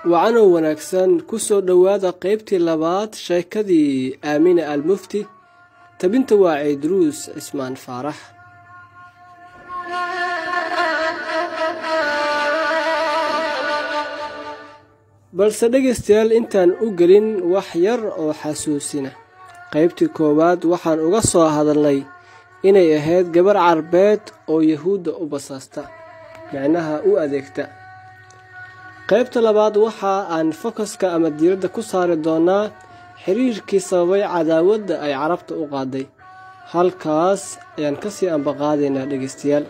wacanow wanaagsan ku soo dhowaada qaybtii labaad sheekadii aamina almufti tabinta waa ciidruus cismaan faarax balse dhegaystayaal intaan u gelin wax yar oo xasuusina qaybtii koowaad waxaan uga soo hadalnay inay ahayd gabar carbeed oo yahuudda u basaasta micnaha u adeegta qaybta labaad waxa aan fokaska ama diiradda ku saari doonaa xiriirkii sababay cadaawadda ay carabta u qaaday halkaas ayaan ka sii ambaqaadaynaa dhegaystayaal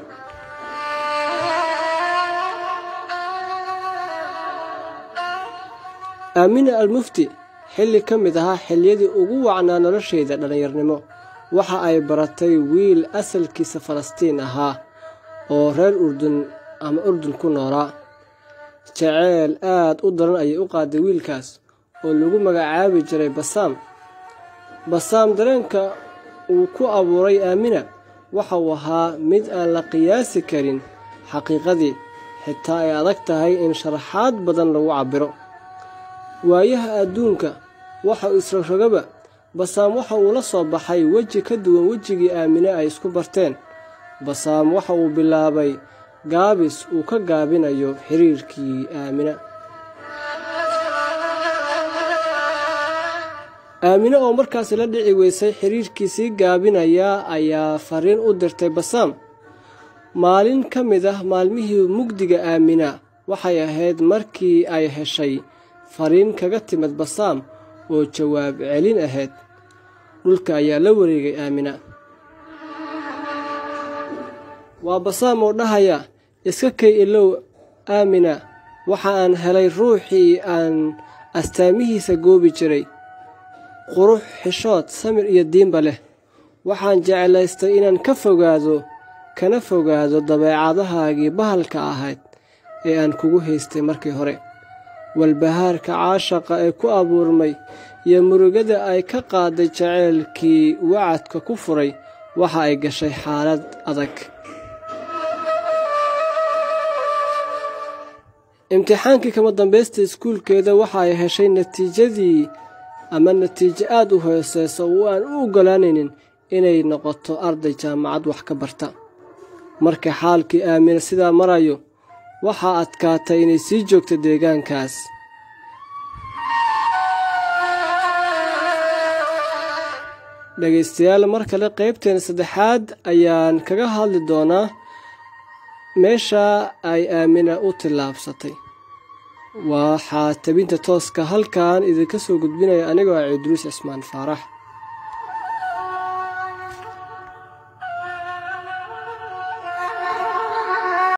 aamina almufti xilli ka mid ahaa xilliyadii ugu wacnaa noloshayda dhallinyarnimo waxa ay baratay wiil asalkiisa falastiin ahaa oo reer urdun ama urdun ku noolaa jaceyl aad u daran ayay u qaaday wiilkaas oo lagu magacaabi jiray basaam basaam dareenka uu ku abuuray aamina waxa uu ahaa mid aan la qiyaasi karin xaqiiqadii xitaa ay adag tahay in sharaxaad badan lagu cabbiro waayaha adduunka waxa uu isragrogaba basaam waxa uu la soo baxay weji ka duwan wejigii aamine ay isku barteen basaam waxa uu bilaabay gaabis uu ka gaabinayo xiriirkii aamina aamine oo markaasi la dhici weysay xiriirkii sii gaabinaya ayaa fariin u dirtay basaam maalin ka mid ah maalmihii mugdiga aamina waxay ahayd markii ay heshay fariin kaga timid basaam oo jawaab celin ahayd dhulka ayaa la wareegay aamina waa basaam oo dhahaya iska kay ilow aamina waxa aan helay ruuxii aan astaamihiisa goobi jiray qurux xishood samir iyo diinba leh waxaan jeclaystay inaan ka fogaado kana fogaado dabeecadahaagii bahalka ahayd ee aan kugu haystay markii hore walbahaarka caashaqa ee ku abuurmay iyo murugada ay ka qaaday jaceylkii wacadka ku furay waxa ay gashay xaalad adag imtixaankii kama dambaysta iskuulkeeda waxa ay heshay natiijadii ama natiijo aad u hooseysa oo aan u oggolaanaynin inay noqoto arday jaamacad wax ka barta marka xaalkii aamina sidaa marayo waxaa adkaatay inay sii joogto deegaankaas dhegaystayaal mar kale qaybteena saddexaad ayaan kaga hadli doonaa meesha ay aamina u tillaabsatay waxaa tabinta tooska halkan idinka soo gudbinaya anigoo ah ciidruus cismaan faarax